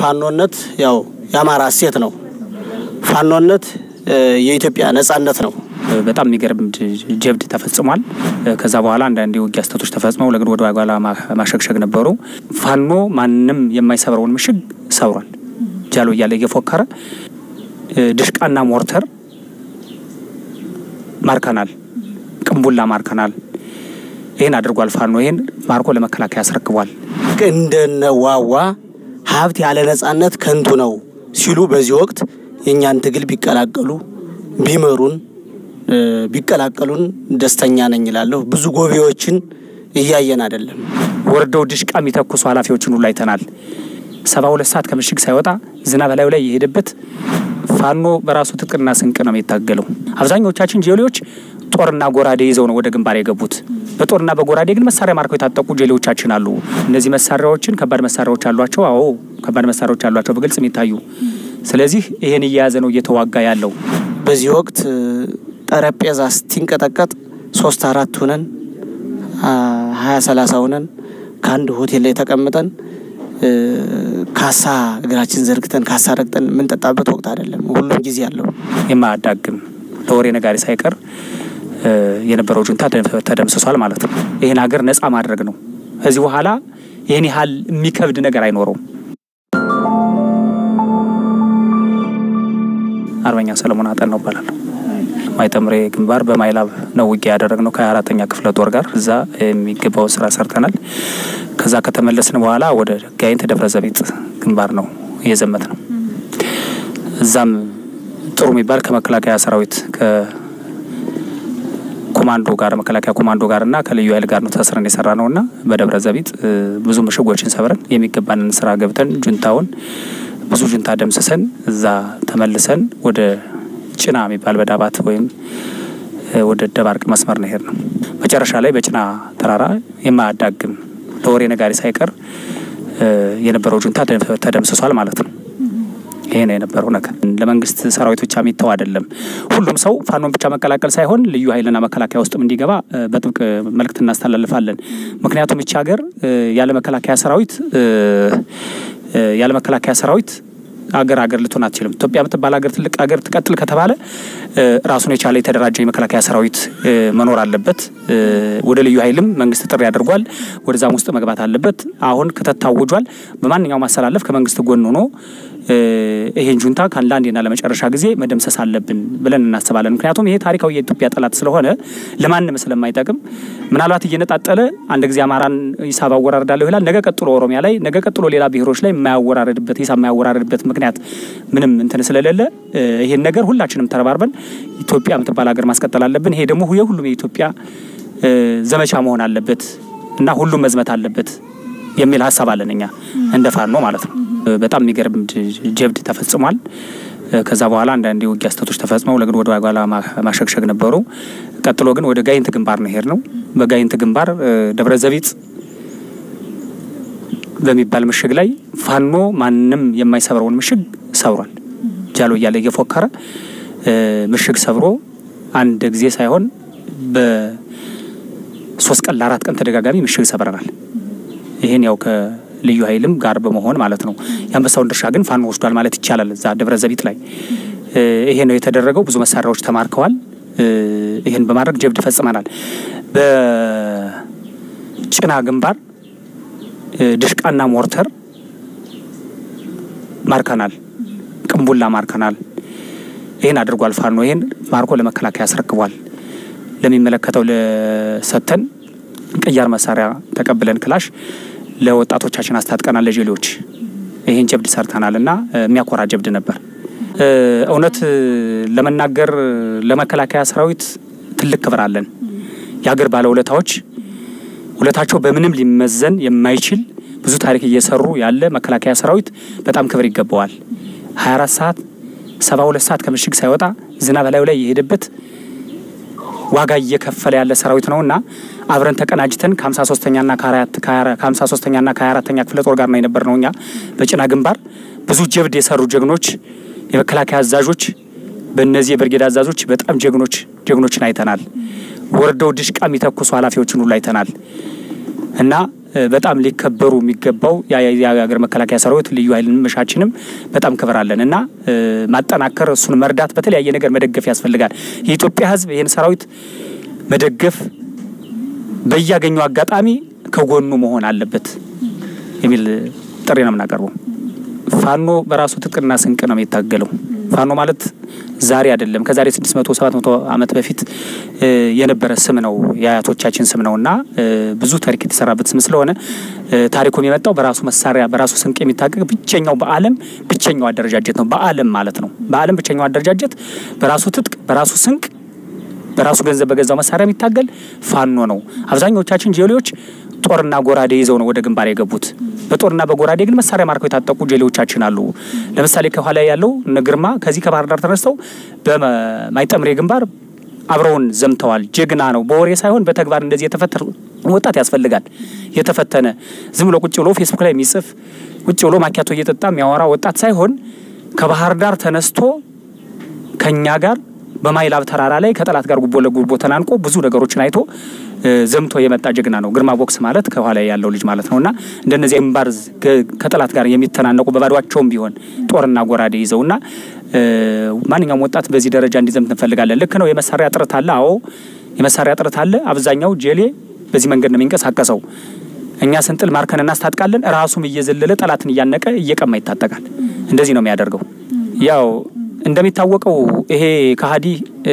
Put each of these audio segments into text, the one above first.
ፋኖነት ያው የአማራ እሴት ነው። ፋኖነት የኢትዮጵያ ነጻነት ነው። በጣም የሚገርም ጀብድ ተፈጽሟል። ከዛ በኋላ አንዳንድ የውጊያ ስህተቶች ተፈጽመው ለግን ወደ ኋላ ማሸግሸግ ነበሩ። ፋኖ ማንም የማይሰብረውን ምሽግ ሰብሯል። ጃሎ እያለ እየፎከረ ድሽቃና ሞርተር ማርከናል፣ ቅንቡላ ማርከናል። ይህን አድርጓል። ፋኖ ይህን ማርኮ ለመከላከያ ያስረክቧል። እንደነዋዋ ሀብት ያለ ነጻነት ከንቱ ነው ሲሉ በዚህ ወቅት የእኛን ትግል ቢቀላቀሉ ቢመሩን ቢቀላቀሉን ደስተኛ ነኝ እላለሁ። ብዙ ጎቢዎችን እያየን አይደለም። ወርደው ድሽቃ የሚተኩሱ ኃላፊዎችን ሁሉ አይተናል። ሰባ ሁለት ሰዓት ከምሽግ ሳይወጣ ዝናብ በላዩ ላይ የሄደበት ፋኖ በራሱ ትጥቅና ስንቅ ነው የሚታገለው። አብዛኞቻችን ጄሌዎች ጦርና ጎራዴ ይዘው ነው ወደ ግንባር የገቡት። በጦርና በጎራዴ ግን መሳሪያ ማርከው የታጠቁ ጄሌዎቻችን አሉ። እነዚህ መሳሪያዎችን ከባድ መሳሪያዎች አሏቸው። አዎ ከባድ መሳሪያዎች አሏቸው በግልጽ የሚታዩ። ስለዚህ ይሄን እየያዘ ነው እየተዋጋ ያለው። በዚህ ወቅት ጠረጴዛ ስቲንቀጠቀጥ ሶስት አራት ሁነን ሀያ ሰላሳ ሁነን ከአንድ ሆቴል ላይ ተቀምጠን ካሳ እግራችን ዘርግተን ካሳ ረግጠን የምንጠጣበት ወቅት አይደለም። ሁሉም ጊዜ አለው። የማያዳግም ለወሬ ነጋሪ ሳይቀር የነበረው ጁንታ ተደምስሷል ማለት ነው። ይህን ሀገር ነጻ ማድረግ ነው። ከዚህ በኋላ ይህን ያህል የሚከብድ ነገር አይኖረውም። አርበኛ ሰለሞን አጠን ነው እባላለሁ። ማይጠምሬ ግንባር በማይላብ ነው ውጊያ ያደረግነው ከሀያ አራተኛ ክፍለ ጦር ጋር እዛ የሚገባውን ስራ ሰርተናል። ከዛ ከተመለስን በኋላ ወደ ጋይንት ደብረ ዘቢጥ ግንባር ነው እየዘመት ነው። እዛም ጥሩ የሚባል ከመከላከያ ሰራዊት ከኮማንዶ ጋር መከላከያ ኮማንዶ ጋር እና ከልዩ ኃይል ጋር ነው ተስረን የሰራ ነው እና በደብረ ዘቢጥ ብዙ ምሽጎችን ሰብረን የሚገባንን ስራ ገብተን ጁንታውን ብዙ ጁንታ ደምስሰን እዛ ተመልሰን ወደ ጭና የሚባል በዳባት ወይም ወደ ደባርቅ መስመር ነው ሄድ ነው። መጨረሻ ላይ በጭና ተራራ የማያዳግም ለወሬ ነጋሪ ሳይቀር የነበረው ጁንታ ተደምስሷል ማለት ነው። ይሄ ነው የነበረው ነገር። ለመንግስት ሰራዊት ብቻ የሚተው አይደለም። ሁሉም ሰው ፋኖን ብቻ መቀላቀል ሳይሆን ልዩ ኃይልና መከላከያ ውስጥም እንዲገባ በጥብቅ መልእክት እናስተላልፋለን። ምክንያቱም ይቺ ሀገር ያለ መከላከያ ሰራዊት ያለ መከላከያ ሰራዊት አገር አገር ልትሆን አትችልም። ኢትዮጵያ የምትባል ሀገር ትልቅ ሀገር ትቀጥል ከተባለ ራሱን የቻለ የተደራጀ የመከላከያ ሰራዊት መኖር አለበት። ወደ ልዩ ኃይልም መንግስት ጥሪ አድርጓል። ወደዛም ውስጥ መግባት አለበት። አሁን ክተት ታውጇል። በማንኛውም ማስተላለፍ ከመንግስት ጎን ሆኖ ይሄን ጁንታ ለአንዴና ለመጨረሻ ጊዜ መደምሰስ አለብን ብለን እናስባለን። ምክንያቱም ይሄ ታሪካዊ የኢትዮጵያ ጠላት ስለሆነ ለማንም ስለማይጠቅም ምናልባት እየነጣጠለ አንድ ጊዜ አማራን ሂሳብ አወራርዳለሁ ይላል። ነገ ቀጥሎ ኦሮሚያ ላይ፣ ነገ ቀጥሎ ሌላ ብሔሮች ላይ የማያወራርድበት ሂሳብ የማያወራርድበት ምክንያት ምንም እንትን ስለሌለ ይሄን ነገር ሁላችንም ተረባርበን ኢትዮጵያ የምትባል ሀገር ማስቀጠል አለብን። ይሄ ደግሞ የሁሉም የኢትዮጵያ ዘመቻ መሆን አለበት እና ሁሉም መዝመት አለበት የሚል ሀሳብ አለን እኛ እንደ ፋኖ ማለት ነው። በጣም የሚገርም ጀብድ ተፈጽሟል። ከዛ በኋላ አንዳንድ የውጊያ ስህተቶች ተፈጽመው ለግን ወደ ኋላ ማሸግሸግ ነበሩ። ቀጥሎ ግን ወደ ጋይንት ግንባር ነው ሄድ ነው። በጋይንት ግንባር ደብረ ዘቢጥ በሚባል ምሽግ ላይ ፋኖ ማንም የማይሰብረውን ምሽግ ሰብሯል። ጃሎ እያለ እየፎከረ ምሽግ ሰብሮ አንድ ጊዜ ሳይሆን በሶስት ቀን ለአራት ቀን ተደጋጋሚ ምሽግ ሰብረናል። ይህን ያው ከልዩ ኃይልም ጋር በመሆን ማለት ነው። የአንበሳውን ድርሻ ግን ፋኖ ወስዷል ማለት ይቻላል። እዛ ደብረ ዘቢጥ ላይ ይሄ ነው የተደረገው። ብዙ መሳሪያዎች ተማርከዋል። ይህን በማድረግ ጀብድ ፈጽመናል። በጭና ግንባር ድሽቃና ሞርተር ማርከናል፣ ቅንቡላ ማርከናል። ይህን አድርጓል ፋኖ። ይህን ማርኮ ለመከላከያ ያስረክቧል። ለሚመለከተው ለሰተን ቅያር መሳሪያ ተቀብለን ክላሽ ለወጣቶቻችን አስታጥቀናል። ለጀሌዎች ይህን ጀብድ ሰርተናል እና የሚያኮራ ጀብድ ነበር። እውነት ለመናገር ለመከላከያ ሰራዊት ትልቅ ክብር አለን። የሀገር ባለውለታዎች ውለታቸው በምንም ሊመዘን የማይችል ብዙ ታሪክ እየሰሩ ያለ መከላከያ ሰራዊት በጣም ክብር ይገባዋል። 24 ሰዓት 72 ሰዓት ከምሽግ ሳይወጣ ዝናብ በላዩ ላይ የሄደበት ዋጋ እየከፈለ ያለ ሰራዊት ነው እና አብረን ተቀናጅተን ከ53ኛና ከ53ኛና ከ24ኛ ክፍለ ጦር ጋር ነው የነበር ነው። እኛ በጭና ግንባር ብዙ ጀብድ የሰሩ ጀግኖች የመከላከያ አዛዦች በእነዚህ የብርጌድ አዛዦች በጣም ጀግኖች ጀግኖችን አይተናል። ወርደው ድሽቃ የሚተኩሱ ኃላፊዎችን ሁሉ አይተናል እና በጣም ሊከበሩ የሚገባው የሀገር መከላከያ ሰራዊት ልዩ ኃይልን መሻችንም በጣም ክብር አለን እና ማጠናከር፣ እሱን መርዳት፣ በተለያየ ነገር መደገፍ ያስፈልጋል። የኢትዮጵያ ሕዝብ ይህን ሰራዊት መደገፍ በያገኘው አጋጣሚ ከጎኑ መሆን አለበት የሚል ጥሪ ነው የምናቀርበው። ፋኖ በራሱ ትጥቅና ስንቅ ነው የሚታገለው። ፋኖ ማለት ዛሬ አይደለም ከዛሬ ስድስት መቶ ሰባት መቶ ዓመት በፊት የነበረ ስም ነው የአያቶቻችን ስም ነው እና ብዙ ታሪክ የተሰራበት ስም ስለሆነ ታሪኩም የመጣው በራሱ መሳሪያ በራሱ ስንቅ የሚታገግ ብቸኛው በዓለም ብቸኛው አደረጃጀት ነው። በዓለም ማለት ነው። በዓለም ብቸኛው አደረጃጀት በራሱ ትጥቅ በራሱ ስንቅ በራሱ ገንዘብ በገዛው መሳሪያ የሚታገል ፋኖ ነው። አብዛኞቻችን ጄሌዎች ጦርና ጎራዴ ይዘው ነው ወደ ግንባር የገቡት። በጦርና በጎራዴ ግን መሳሪያ ማርከው የታጠቁ ጄሌዎቻችን አሉ። ለምሳሌ ከኋላ ያለው እነ ግርማ ከዚህ ከባህር ዳር ተነስተው በማይጠምሬ ግንባር አብረውን ዘምተዋል። ጀግና ነው። በወሬ ሳይሆን በተግባር እንደዚህ የተፈተነ ወጣት ያስፈልጋል። የተፈተነ ዝም ብሎ ቁጭ ብሎ ፌስቡክ ላይ የሚጽፍ ቁጭ ብሎ ማኪያቶ እየጠጣ የሚያወራ ወጣት ሳይሆን ከባህር ዳር ተነስቶ ከኛ ጋር በማይላብ ተራራ ላይ ከጠላት ጋር ጉቦ ለጉቦ ተናንቆ ብዙ ነገሮችን አይቶ ዘምቶ የመጣ ጀግና ነው። ግርማ ቦክስ ማለት ከኋላ ያለው ልጅ ማለት ነው እና እንደነዚህ ግንባር ከጠላት ጋር የሚተናነቁ በባዷቸውም ቢሆን ጦርና ጎራዴ ይዘውና ማንኛውም ወጣት በዚህ ደረጃ እንዲዘምት እንፈልጋለን። ልክ ነው። የመሳሪያ እጥረት አለ። አዎ የመሳሪያ እጥረት አለ። አብዛኛው ጄሌ በዚህ መንገድ ነው የሚንቀሳቀሰው። እኛ ስንጥል ማርከን እናስታጥቃለን። ራሱም እየዘለለ ጠላትን እያነቀ እየቀማ ይታጠቃል። እንደዚህ ነው የሚያደርገው። ያው እንደሚታወቀው ይሄ ከሀዲ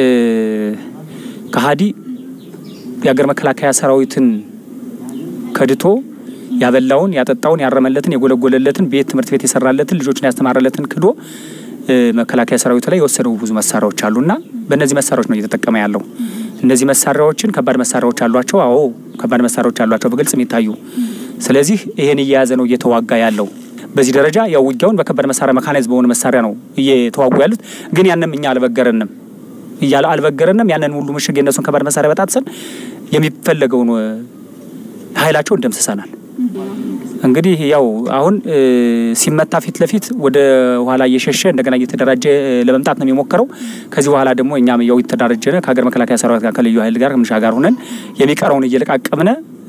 ከሀዲ የሀገር መከላከያ ሰራዊትን ከድቶ ያበላውን ያጠጣውን ያረመለትን የጎለጎለለትን ቤት ትምህርት ቤት የሰራለትን ልጆችን ያስተማረለትን ክዶ መከላከያ ሰራዊቱ ላይ የወሰደው ብዙ መሳሪያዎች አሉና በእነዚህ መሳሪያዎች ነው እየተጠቀመ ያለው። እነዚህ መሳሪያዎችን ከባድ መሳሪያዎች አሏቸው። አዎ ከባድ መሳሪያዎች አሏቸው በግልጽ የሚታዩ። ስለዚህ ይሄን እየያዘ ነው እየተዋጋ ያለው። በዚህ ደረጃ ያው ውጊያውን በከባድ መሳሪያ መካናይዝ በሆነ መሳሪያ ነው እየተዋጉ ያሉት። ግን ያንም እኛ አልበገረንም እያለ አልበገረንም። ያንን ሁሉ ምሽግ የነሱን ከባድ መሳሪያ በጣጥሰን የሚፈለገውን ኃይላቸውን ደምስሰናል። እንግዲህ ያው አሁን ሲመታ ፊት ለፊት ወደ ኋላ እየሸሸ እንደገና እየተደራጀ ለመምጣት ነው የሚሞክረው። ከዚህ በኋላ ደግሞ እኛም ያው የተደራጀነ ከሀገር መከላከያ ሰራዊት ጋር ከልዩ ኃይል ጋር ከምሻ ጋር ሆነን የሚቀረውን እየለቃቀምነ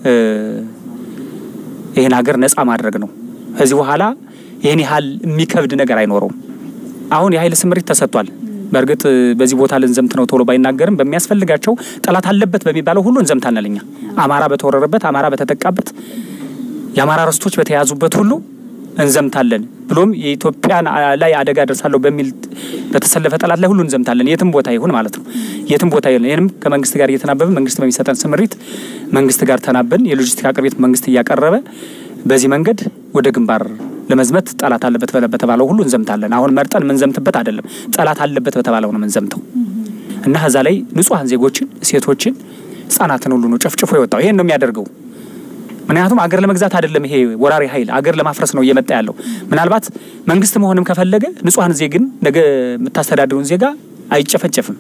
ይህን ሀገር ነጻ ማድረግ ነው። ከዚህ በኋላ ይህን ያህል የሚከብድ ነገር አይኖረውም። አሁን የኃይል ስምሪት ተሰጥቷል። በእርግጥ በዚህ ቦታ ልንዘምት ነው ቶሎ ባይናገርም በሚያስፈልጋቸው ጠላት አለበት በሚባለው ሁሉ እንዘምታለን። እኛ አማራ በተወረረበት፣ አማራ በተጠቃበት፣ የአማራ ርስቶች በተያዙበት ሁሉ እንዘምታለን። ብሎም የኢትዮጵያን ላይ አደጋ ደርሳለሁ በሚል በተሰለፈ ጠላት ላይ ሁሉ እንዘምታለን። የትም ቦታ ይሁን ማለት ነው። የትም ቦታ ይሁን። ይህንም ከመንግስት ጋር እየተናበብን መንግስት በሚሰጠን ስምሪት መንግስት ጋር ተናበን የሎጂስቲክ አቅርቤት መንግስት እያቀረበ በዚህ መንገድ ወደ ግንባር ለመዝመት ጠላት አለበት በተባለው ሁሉ እንዘምታለን። አሁን መርጠን የምንዘምትበት አይደለም። ጠላት አለበት በተባለው ነው የምንዘምተው እና ከዛ ላይ ንጹሐን ዜጎችን፣ ሴቶችን፣ ህጻናትን ሁሉ ነው ጨፍጭፎ የወጣው። ይሄን ነው የሚያደርገው። ምክንያቱም አገር ለመግዛት አይደለም። ይሄ ወራሪ ኃይል አገር ለማፍረስ ነው እየመጣ ያለው። ምናልባት መንግስት መሆንም ከፈለገ ንጹሐን ዜግን ነገ የምታስተዳድሩን ዜጋ አይጨፈጨፍም።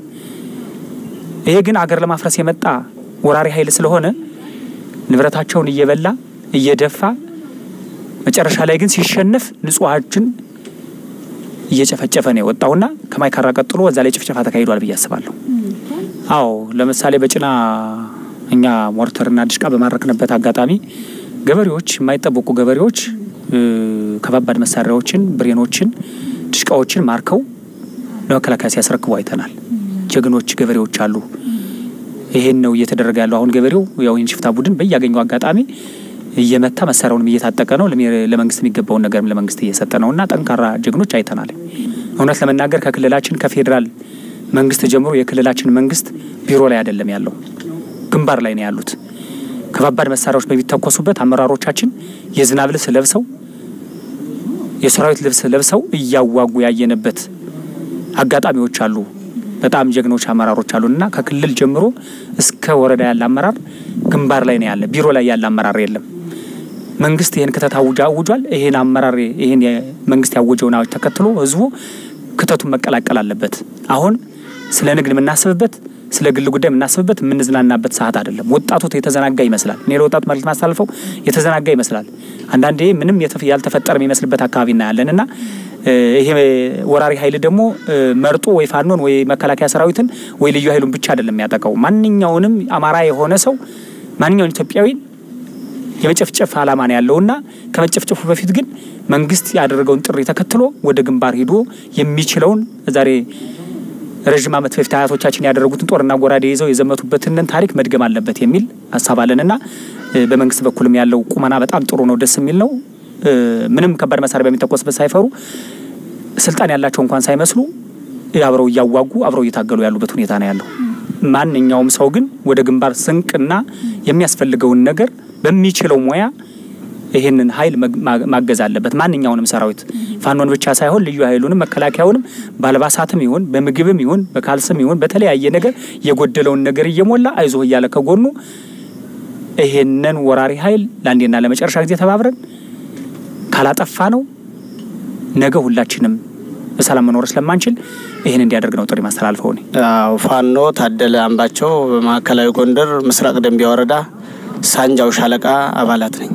ይሄ ግን አገር ለማፍረስ የመጣ ወራሪ ኃይል ስለሆነ ንብረታቸውን እየበላ እየደፋ መጨረሻ ላይ ግን ሲሸነፍ ንጹሐችን እየጨፈጨፈ ነው የወጣውና ከማይካራ ቀጥሎ እዛ ላይ ጭፍጨፋ ተካሂዷል ብዬ አስባለሁ። አዎ ለምሳሌ በጭና እኛ ሞርተርና ድሽቃ በማረክንበት አጋጣሚ ገበሬዎች የማይጠበቁ ገበሬዎች ከባባድ መሳሪያዎችን፣ ብሬኖችን፣ ድሽቃዎችን ማርከው ለመከላከያ ሲያስረክቡ አይተናል። ጀግኖች ገበሬዎች አሉ። ይሄን ነው እየተደረገ ያለው። አሁን ገበሬው ያው ሽፍታ ቡድን በያገኘው አጋጣሚ እየመታ መሳሪያውንም እየታጠቀ ነው። ለመንግስት የሚገባውን ነገርም ለመንግስት እየሰጠ ነው እና ጠንካራ ጀግኖች አይተናል። እውነት ለመናገር ከክልላችን ከፌዴራል መንግስት ጀምሮ የክልላችን መንግስት ቢሮ ላይ አይደለም ያለው ግንባር ላይ ነው ያሉት። ከባባድ መሳሪያዎች በሚተኮሱበት አመራሮቻችን የዝናብ ልብስ ለብሰው የሰራዊት ልብስ ለብሰው እያዋጉ ያየንበት አጋጣሚዎች አሉ። በጣም ጀግኖች አመራሮች አሉና ከክልል ጀምሮ እስከ ወረዳ ያለ አመራር ግንባር ላይ ነው ያለ። ቢሮ ላይ ያለ አመራር የለም። መንግስት ይህን ክተት አውጃ አውጇል። ይህን አመራር ይህን መንግስት ያወጀውን አዋጅ ተከትሎ ህዝቡ ክተቱን መቀላቀል አለበት። አሁን ስለ ንግድ የምናስብበት ስለ ግል ጉዳይ የምናስብበት የምንዝናናበት ሰዓት አይደለም። ወጣቱ የተዘናጋ ይመስላል። እኔ ለወጣቱ መልዕክት ማስተላልፈው የተዘናጋ ይመስላል። አንዳንዴ ምንም ያልተፈጠረ የሚመስልበት አካባቢ እናያለን እና ይሄ ወራሪ ኃይል ደግሞ መርጦ ወይ ፋኖን ወይ መከላከያ ሰራዊትን ወይ ልዩ ኃይሉን ብቻ አይደለም የሚያጠቃው። ማንኛውንም አማራ የሆነ ሰው ማንኛውን ኢትዮጵያዊ የመጨፍጨፍ ዓላማ ነው ያለውና ከመጨፍጨፉ በፊት ግን መንግስት ያደረገውን ጥሪ ተከትሎ ወደ ግንባር ሄዶ የሚችለውን ዛሬ ረዥም ዓመት በፊት አያቶቻችን ያደረጉትን ጦርና ጎራዴ ይዘው የዘመቱበትን ታሪክ መድገም አለበት የሚል ሀሳብ አለንና በመንግስት በኩልም ያለው ቁመና በጣም ጥሩ ነው፣ ደስ የሚል ነው። ምንም ከባድ መሳሪያ በሚተኮስበት ሳይፈሩ ስልጣን ያላቸው እንኳን ሳይመስሉ አብረው እያዋጉ አብረው እየታገሉ ያሉበት ሁኔታ ነው ያለው። ማንኛውም ሰው ግን ወደ ግንባር ስንቅና የሚያስፈልገውን ነገር በሚችለው ሙያ ይህንን ኃይል ማገዝ አለበት። ማንኛውንም ሰራዊት ፋኖን ብቻ ሳይሆን ልዩ ኃይሉንም መከላከያውንም በአልባሳትም ይሁን በምግብም ይሁን በካልስም ይሁን በተለያየ ነገር የጎደለውን ነገር እየሞላ አይዞህ እያለ ከጎኑ ይሄንን ወራሪ ኃይል ለአንዴና ለመጨረሻ ጊዜ ተባብረን ካላጠፋ ነው ነገ ሁላችንም በሰላም መኖር ስለማንችል ይህን እንዲያደርግ ነው ጥሪ ማስተላልፈው። እኔ አዎ ፋኖ ታደለ አምባቸው በማዕከላዊ ጎንደር ምስራቅ ደንቢያ ወረዳ ሳንጃው ሻለቃ አባላት ነኝ።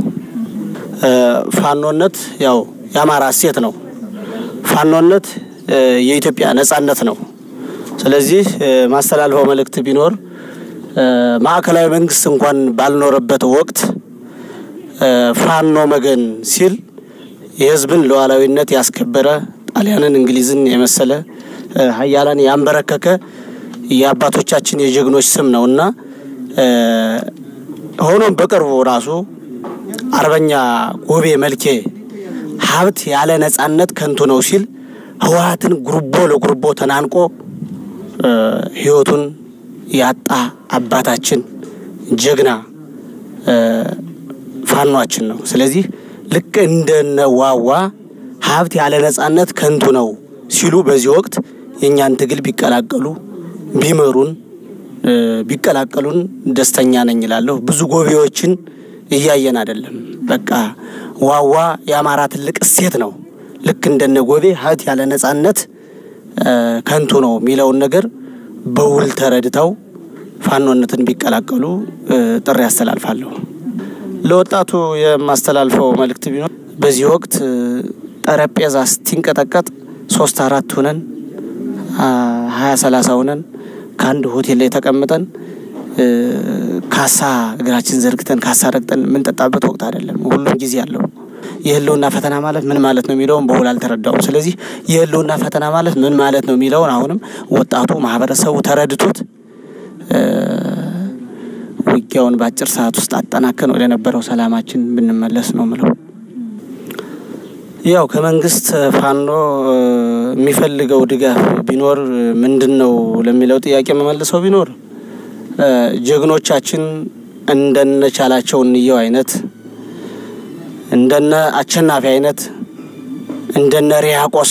ፋኖነት ያው የአማራ እሴት ነው። ፋኖነት የኢትዮጵያ ነጻነት ነው። ስለዚህ ማስተላልፈው መልእክት ቢኖር ማዕከላዊ መንግስት እንኳን ባልኖረበት ወቅት ፋኖ መገን ሲል የህዝብን ሉዓላዊነት ያስከበረ ጣሊያንን፣ እንግሊዝን የመሰለ ሀያላን ያንበረከከ የአባቶቻችን የጀግኖች ስም ነው እና ሆኖም በቅርቡ ራሱ አርበኛ ጎቤ መልኬ ሀብት ያለ ነጻነት ከንቱ ነው ሲል ህወሀትን ጉርቦ ለጉርቦ ተናንቆ ህይወቱን ያጣ አባታችን ጀግና ፋኗችን ነው። ስለዚህ ልክ እንደነ ዋዋ ሀብት ያለ ነጻነት ከንቱ ነው ሲሉ በዚህ ወቅት የእኛን ትግል ቢቀላቀሉ ቢመሩን ቢቀላቀሉን ደስተኛ ነኝ እላለሁ። ብዙ ጎቤዎችን እያየን አይደለም። በቃ ዋዋ የአማራ ትልቅ እሴት ነው። ልክ እንደነ ጎቤ ሀብት ያለ ነጻነት ከንቱ ነው የሚለውን ነገር በውል ተረድተው ፋኖነትን ቢቀላቀሉ ጥሪ ያስተላልፋለሁ። ለወጣቱ የማስተላልፈው መልእክት ቢኖር በዚህ ወቅት ጠረጴዛ ስቲንቀጠቀጥ ሶስት አራት ሁነን ሀያ ሰላሳ ሁነን ከአንድ ሆቴል ላይ ተቀምጠን ካሳ እግራችን ዘርግተን ካሳ ረግጠን የምንጠጣበት ወቅት አይደለም። ሁሉም ጊዜ አለው። የህልውና ፈተና ማለት ምን ማለት ነው የሚለውን በውል አልተረዳውም። ስለዚህ የህልውና ፈተና ማለት ምን ማለት ነው የሚለውን አሁንም ወጣቱ ማህበረሰቡ ተረድቶት ውጊያውን በአጭር ሰዓት ውስጥ አጠናከን ወደ ነበረው ሰላማችን ብንመለስ ነው ምለው። ያው ከመንግስት ፋኖ የሚፈልገው ድጋፍ ቢኖር ምንድን ነው ለሚለው ጥያቄ መመልሰው ቢኖር ጀግኖቻችን እንደነ ቻላቸው እንየው አይነት እንደነ አሸናፊ አይነት እንደነ ሪያቆስ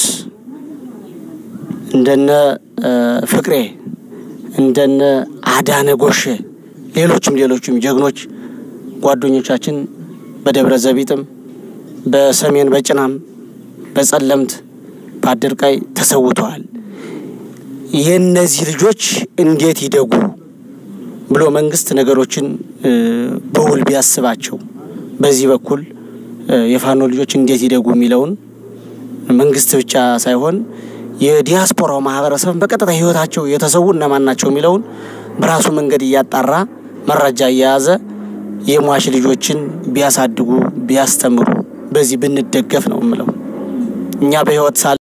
እንደነ ፍቅሬ እንደነ አዳነ ጎሼ ሌሎችም ሌሎችም ጀግኖች ጓደኞቻችን በደብረ ዘቢጥም በሰሜን በጭናም በጸለምት በአድርቃይ ተሰውተዋል። የእነዚህ ልጆች እንዴት ይደጉ ብሎ መንግስት ነገሮችን በውል ቢያስባቸው በዚህ በኩል የፋኖ ልጆች እንዴት ይደጉ የሚለውን መንግስት ብቻ ሳይሆን የዲያስፖራው ማህበረሰብ በቀጥታ ህይወታቸው የተሰዉ እነማን ናቸው የሚለውን በራሱ መንገድ እያጣራ መረጃ እየያዘ የሟች ልጆችን ቢያሳድጉ ቢያስተምሩ በዚህ ብንደገፍ ነው የምለው። እኛ በህይወት ሳለ